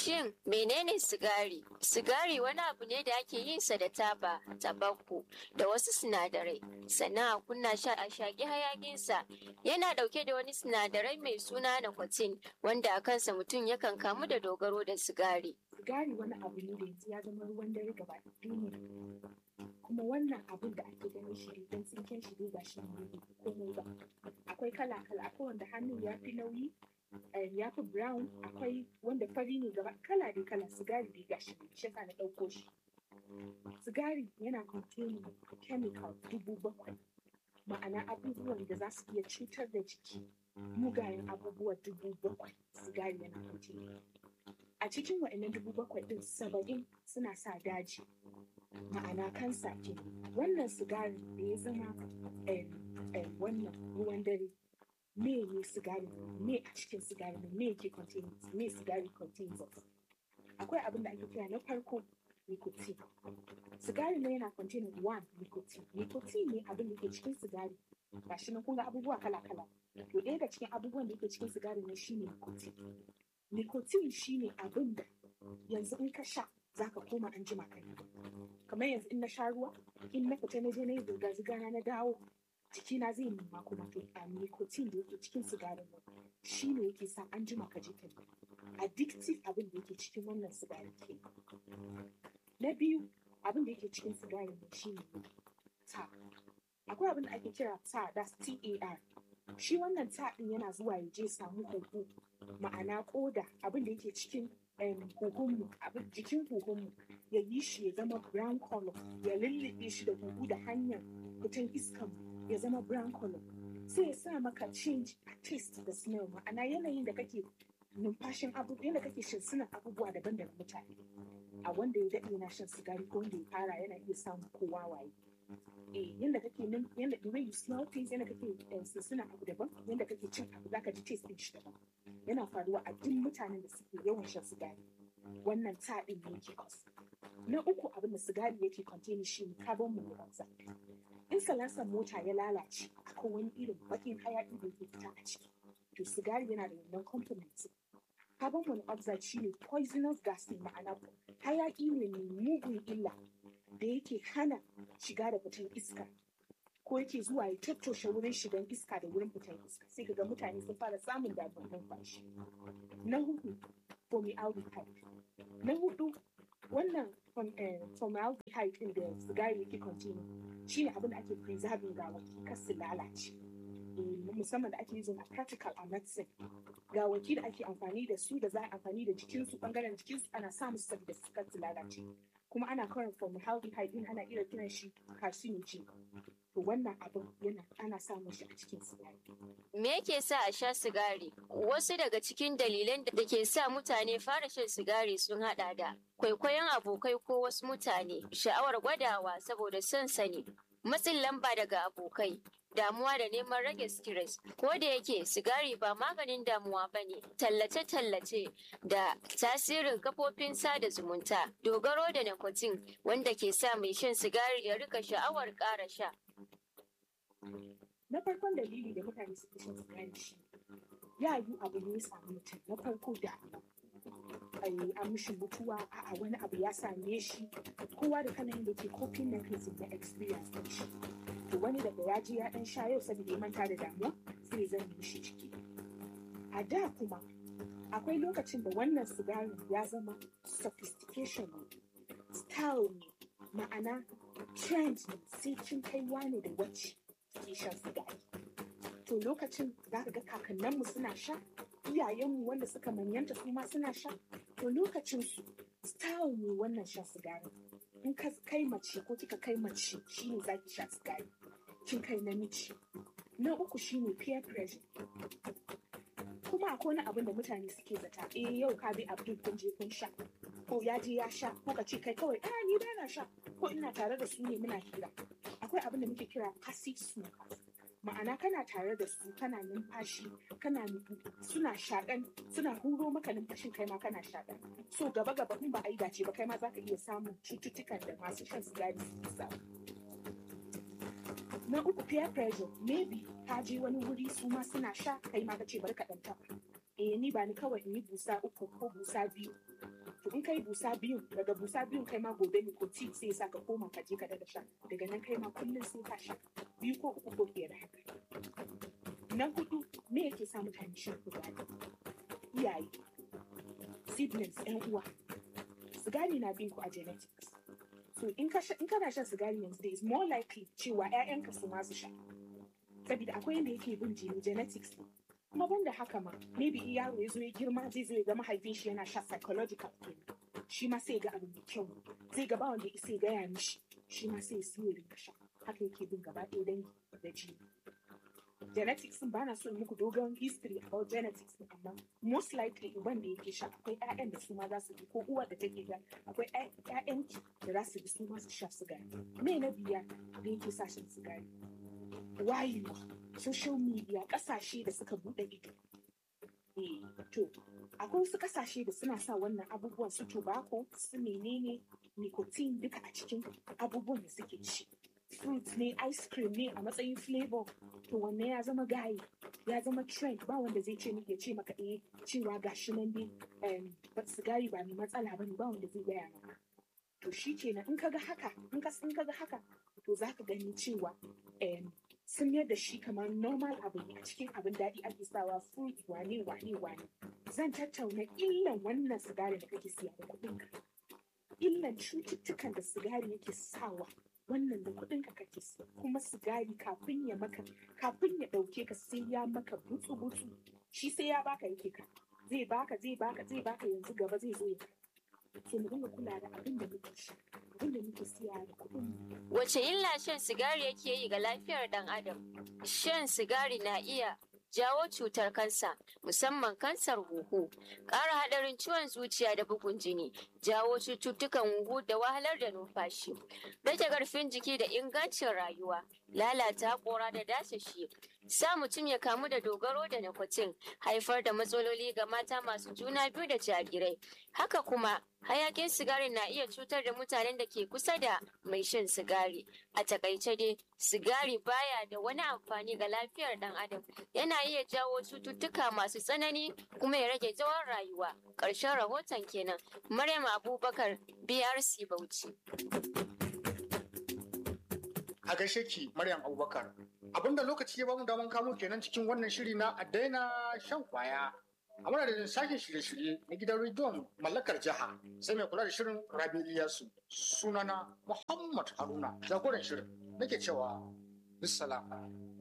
Shin menene sigari? Sigari wani abu ne da ake yin sa da taba, tabakku da wasu sinadarai. Sannan a kunna shi a shaƙi hayaƙinsa. Yana ɗauke da wani sinadarai mai suna nicotine wanda a kansa mutum yakan kamu da dogaro da sigari. sigari wani abu ne da yanzu ya zama ruwan dare gaba duniya kuma wannan abun da ake ganin shi don tsinken shi dai gashi nan bai komai ba akwai kala kala akwai wanda hannun ya fi nauyi eh, ya fi brown akwai wanda fari ne gaba kala dai kala sigari dai gashi nan shi yasa na ɗauko shi sigari yana containing chemical dubu bakwai ma'ana abubuwan da za su iya cutar da jiki mugayen abubuwa dubu bakwai sigari yana containing a cikin wa'annan dubu bakwai din saba'in suna sa daji ma'ana kansa ke wannan sigari da ya zama em, em, wannan ruwan dare me ne sigari me a cikin sigari ne me ke contain me sigari contains of akwai abin da ake kira na farko nicotine sigari ne yana containing one nicotine nicotine ne abin da ke cikin sigari gashi nan kun ga abubuwa kala kala to ɗaya da cikin abubuwan da ke cikin sigari ne shine nicotine nicotine shine abin da yanzu in ka sha za ka koma an jima kai kamar yanzu in na sha ruwa in na fita na je na yi zirga-zirga na na dawo jikina zai nema kuma to a nicotine da yake cikin sigarin nan shi ne yake sa an jima ka je ka yi addictive abin da yake cikin wannan sigarin ke na biyu abin da yake cikin sigarin nan shi ne ta akwai abin da ake kira ta that's tar shi wannan ta din yana zuwa ya je samu huhu ma'ana koda abin da yake cikin em, huhunmu abin jikin huhunmu ya yi shi ya zama brown color ya lullube shi da huhu da hanyar fitan iskan ya zama brown color sai ya sa maka change a taste da smell ma'ana yanayin da kake numfashin abubuwa yadda kake shinsunan abubuwa daban daga mutane a wanda ya daɗe yana shan sigari ko wanda ya fara yana iya samun kowa waye eh yanda kake nan yanda the way you smell things yanda kake eh, shinsunan abu daban yanda kake cin abu zaka ji taste din shi daban yana faruwa a duk mutanen da suke yawan shan sigari wannan taɗin ne yake cause na uku abin da sigari yake contain shi ne carbon monoxide in salansan mota ya lalace akwai wani irin bakin hayaki da yake fita a ciki to sigari yana da wannan component carbon monoxide shi ne poisonous gas ne ma'ana hayaki ne mai mugun illa da yake hana shiga da fitan iska ko yake zuwa ya tattoshe wurin shigan iska da wurin fitan iska sai kaga mutane sun fara samun damuwar numfashi na hudu formaldehyde na hudu wannan form- eh, formaldehyde din da sigari yake contain shine abin da ake preserving gawaki kar su lalace Eh, musamman da ake using a practical a medicine gawaki da ake amfani da su da za a amfani da jikinsu bangaren jikinsu ana sa musu saboda su kar su lalace kuma ana karin formaldehyde din ana iya kiran shi carcinogen to wannan abin yana ana samun shi a cikin sigari Me yake sa a sha sigari? Wasu daga cikin dalilan da ke sa mutane fara shan sigari sun hada da kwaikwayon abokai ko wasu mutane, sha'awar gwadawa saboda son sani, matsin lamba daga abokai, damuwa da neman rage stress. Ko da yake sigari ba maganin damuwa ba ne, tallace-tallace da tasirin kafofin sada zumunta, dogaro da nicotine wanda ke sa mai shan sigari ya rika sha'awar ƙara sha. na farkon dalili da mutane suke shan sigari shi ya yi abu ne ya samu mutum na farko da ai an mishi mutuwa a wani abu ya same shi kowa da kalan da ke coping mechanism na experience din shi to wani daga ya je ya dan sha yau saboda ya manta da damuwa sai zan yi shi ciki a da kuma akwai lokacin da wannan sigarin ya zama sophistication ne style ne ma'ana trend ne sai kin kai wane da wacce ke shan sigari to lokacin za ka ga kakanninmu suna sha iyayenmu wanda suka manyanta su ma suna sha to lokacin su style ne wannan shan sigari in ka kai mace ko kika kai mace shine za ki sha sigari kin kai namiji na uku shine peer pressure kuma akwai wani abin da mutane suke zata eh yau ka bi abdul kun je kun sha ko ya je ya sha ko ka ce kai kawai a ni ba na sha ko ina tare da su ne muna hira akwai abin da muke kira passive smokers ma'ana kana tare da su kana numfashi kana suna shaɗan suna huro maka numfashin kai ma kana shaɗan so gaba gaba in ba a yi dace ba kai ma za ka iya samun cututtukan da masu shan sigari suke samu na uku peer pressure maybe ka je wani wuri su ma suna sha kai ma ka ce bari ka ɗan taɓa eh ni ba ni kawai in yi busa uku ko busa biyu to in kai busa biyu daga busa biyun kai ma gobe nicotine sai sa ka koma ka je ka daga sha daga nan kai ma kullum sai ka sha biyu ko uku ko fiye da haka na hudu me yake sa mutane shan sigari iyaye siblings yan uwa sigari na bin ku a genetics so in ka in kana shan sigari yanzu there is more likely cewa ƴaƴanka su ma su sha saboda akwai yanda yake bin jini genetics kuma banda haka ma maybe in yaro ya zo ya girma zai zo ya ga mahaifin shi yana sha psychological pain shi ma sai ga abu mai kyau zai ga ba wanda ya sai gaya mishi shi ma sai ya siyo ya rinka sha haka yake bin gaba ɗaya dangi da jini genetics din bana so in muku dogon history about genetics din amma most likely uban da yake sha akwai ƴaƴan da su ma za su bi ko uwar da take ga akwai ƴaƴan da za su bi su ma su sha sigari me na biya da yake sa shan sigari wayewa social media kasashe da suka bude ido eh to akwai wasu kasashe da suna sa wannan abubuwan su tobacco su menene nicotine duka a cikin abubuwan da suke ci fruit ne ice cream ne a matsayin flavor to wanne ya zama gayi ya zama trend ba wanda zai ce ya ce maka eh cewa gashi nan dai sigari ba mai matsala ba ne ba wanda zai gaya maka to shi kenan in kaga haka in ka in kaga haka to zaka gani cewa sun mayar da shi kamar normal abu ne a cikin abin daɗi ake sawa fruit wane wane wane zan tattauna illan wannan sigari da kake siya da kuɗinka illan cututtukan da sigari yake sawa wannan da kuɗin ka kake siya kuma sigari kafin ya maka kafin ya ɗauke ka sai ya maka butsu butsu shi sai ya baka yake ka zai baka zai baka zai baka yanzu gaba zai zo ya so mu dinga kula da abin da muke sha abin da muke siya da kuɗin Wace illa shan sigari yake yi ga lafiyar ɗan adam? Shan sigari na iya jawo cutar kansa musamman kansar huhu ƙara haɗarin ciwon zuciya da bugun jini jawo cututtukan huhu da wahalar da numfashi rage ƙarfin jiki da ingancin rayuwa lalata haƙora da dasashi sa mutum ya kamu da dogaro da nikotin haifar da matsaloli ga mata masu juna biyu da jarirai haka kuma hayakin sigari na iya cutar da mutanen da ke kusa da mai shan sigari a takaice dai sigari baya da wani amfani ga lafiyar dan adam yana iya jawo cututtuka masu tsanani kuma ya rage tsawon rayuwa ƙarshen rahoton kenan maryam abubakar brc bauchi a gaishe ki maryam abubakar abinda lokaci ya bamu daman kamo kenan cikin wannan shiri na a daina shan kwaya a madadin sashen shirye-shirye na gidan rediyon mallakar jiha sai mai kula da shirin rabi iyasu sunana muhammad haruna jagoran shirin nake cewa bisalam